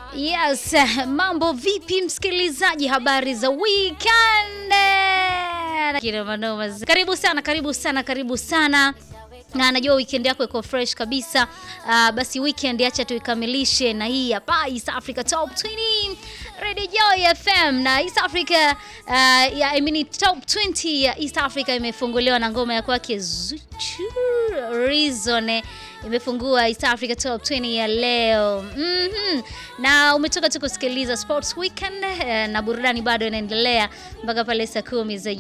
Yes, mambo vipi msikilizaji, habari za weekend? Kina manoma. Karibu sana, karibu sana, karibu sana na najua weekend yako iko fresh kabisa. Uh, basi weekend acha tuikamilishe na hii hapa East Africa Top 20 Radio Joy FM na East Africa uh, ya, I mean, Top 20 ya East Africa imefunguliwa na ngoma ya kwake Zuchu Reason imefungua East Africa Top 20 ya leo. mm -hmm. Na umetoka tu kusikiliza Sports Weekend eh, na burudani bado inaendelea mpaka pale saa kumi za